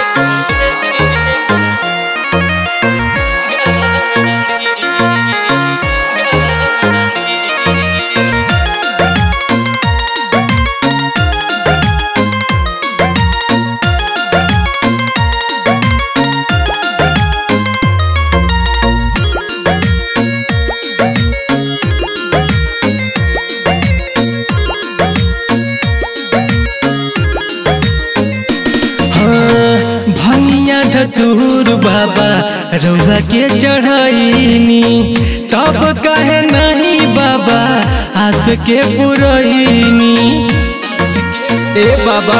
भैया धतूर बाबा रउआ के चढ़ैनी तब कहे नहीं बाबा आस के पुरैनी ए बाबा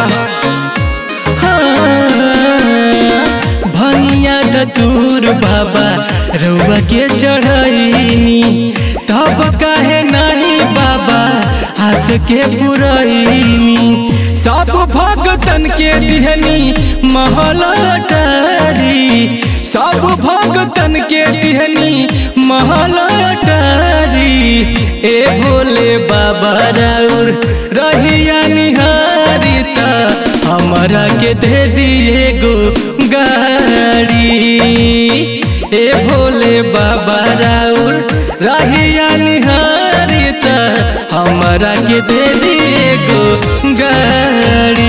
हाँ, भैया धतूर बाबा रउआ के चढ़ैनी तब कहे नहीं बाबा आस के पुरैनी सब भगतन के दिहनी महलटारी सब भगतन के दिहनी महलटारी ए भोले बाबा राउर रहिया निहारिता हमारा के दे दिए गो गाड़ी ए भोले बाबा राउर रहिया निहारिता हमारा के दे दिए गो गाड़ी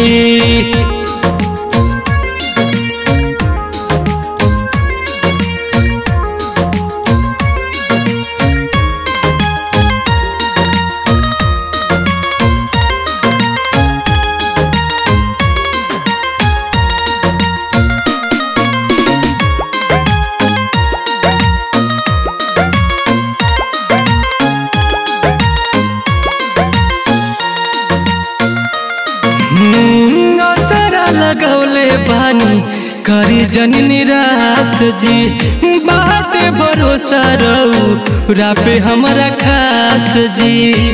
हम्म, असरा लगौले बानी करी जन निराश जी बाटे भरोसा रहू रापे हमारा खास जी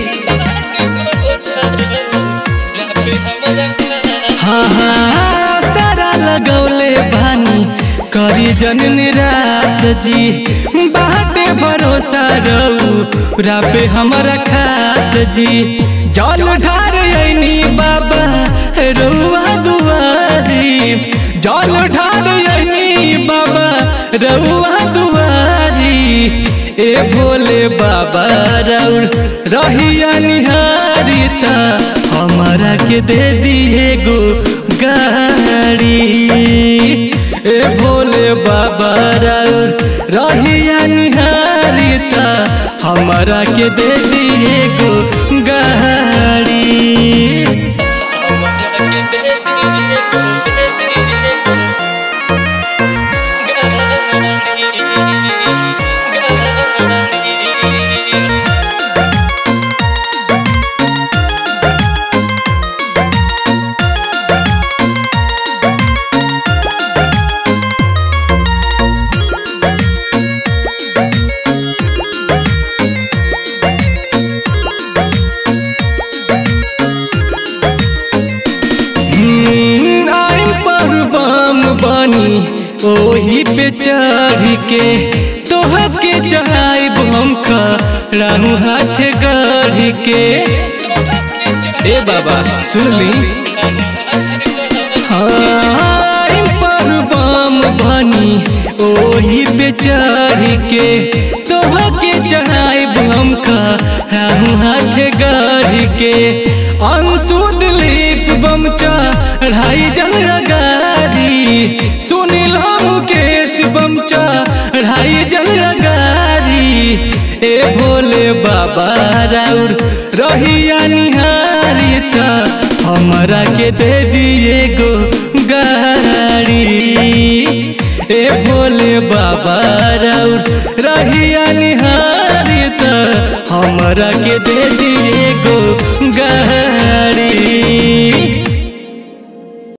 हाँ हाँ असरा लगौले बानी करी जन निराश जी बाटे भरोसा रहू रापे हमारा खास जी जल ढार ऐनी बाबा रउआ दुआरी जल ढार ऐनी बाबा रउआ दुआरी ए भोले बाबा रउर रहिया निहारिता हमारा के दे दिए गो गाड़ी ए भोले बाबा रउर रहिया निहारिता हमारा के दे दिए गो गाड़ी हम्म, आइम पर बम बनी ओही पे चढ़ के तोह के चढ़ाइब हम खड़ाहू हाथ गढ़ के ए बाबा सुन ली हाँ, आइम पर बम बनी ओही पे चढ़ के तोह के चढ़ाइब हम खड़ाहू हाथ गढ़ के अंशुद लिप बम चढ़ाई जल गारी सुनिल मुकेश बम चढ़ाई जल गारी ए भोले बाबा राउर रहिया निहारिता हमारा के दे दिए गो गाड़ी ए भोले बाबा राउर रहिया निहारिता हमारा के दे दिए गो गाड़ी